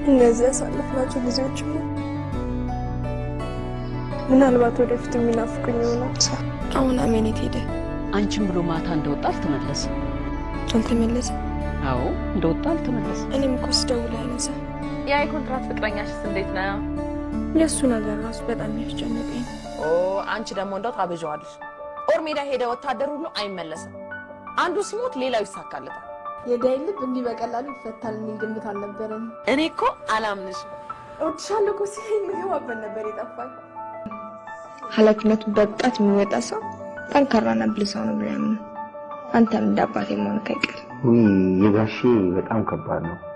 እነዚህ ያሳለፍናቸው ጊዜዎችማ ምናልባት ወደፊት የሚናፍቁኝ ይሆናል። አሁን አሜኔት ሄደ። አንቺም ብሎ ማታ እንደወጣ አልተመለሰም። አልተመለሰም። አዎ እንደወጣ አልተመለሰም። እኔም እኮ ስደውል አይነሳም። ያ የኮንትራት ፍቅረኛሽስ እንዴት ነው? የእሱ ነገር ራሱ በጣም ያስጨነቀኝ ነው። ኦ አንቺ ደግሞ እንደው ታበዣዋለሽ። ጦር ሜዳ ሄደ ወታደር ሁሉ አይመለስም። አንዱ ሲሞት ሌላው ይሳካለታል። የዳይ ልብ እንዲህ በቀላሉ ይፈታል የሚል ግምት አልነበረኝ። እኔ እኮ አላምንሽም። እወድሻለሁ እኮ ሲለኝ የምገባበት ነበር የጠፋኝ። ኃላፊነቱ በብቃት የሚወጣ ሰው ጠንካራና ብልህ ሰው ነው ብሎ ያምናል። አንተም እንደ አባቴ መሆንህ አይቀርም። የጋሼ በጣም ከባድ ነው።